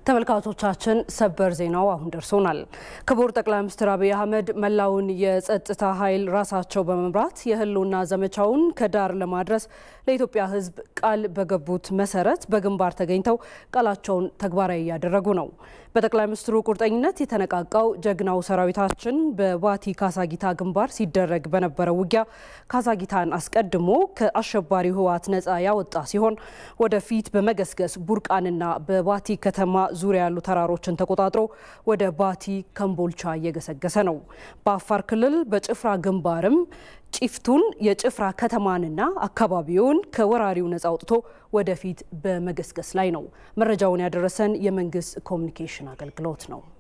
ተመልካቾቻችን ሰበር ዜናው አሁን ደርሶናል። ክቡር ጠቅላይ ሚኒስትር አብይ አህመድ መላውን የጸጥታ ኃይል ራሳቸው በመምራት የህልውና ዘመቻውን ከዳር ለማድረስ ለኢትዮጵያ ሕዝብ ቃል በገቡት መሰረት በግንባር ተገኝተው ቃላቸውን ተግባራዊ እያደረጉ ነው። በጠቅላይ ሚኒስትሩ ቁርጠኝነት የተነቃቃው ጀግናው ሰራዊታችን በባቲ ካሳጊታ ግንባር ሲደረግ በነበረው ውጊያ ካሳጊታን አስቀድሞ ከአሸባሪው ህወሓት ነጻ ያወጣ ሲሆን ወደፊት በመገስገስ ቡርቃንና በባቲ ከተማ ዙሪያ ያሉ ተራሮችን ተቆጣጥሮ ወደ ባቲ ከምቦልቻ እየገሰገሰ ነው። በአፋር ክልል በጭፍራ ግንባርም ጭፍቱን የጭፍራ ከተማንና አካባቢውን ከወራሪው ነጻ አውጥቶ ወደፊት በመገስገስ ላይ ነው። መረጃውን ያደረሰን የመንግስት ኮሚኒኬሽን አገልግሎት ነው።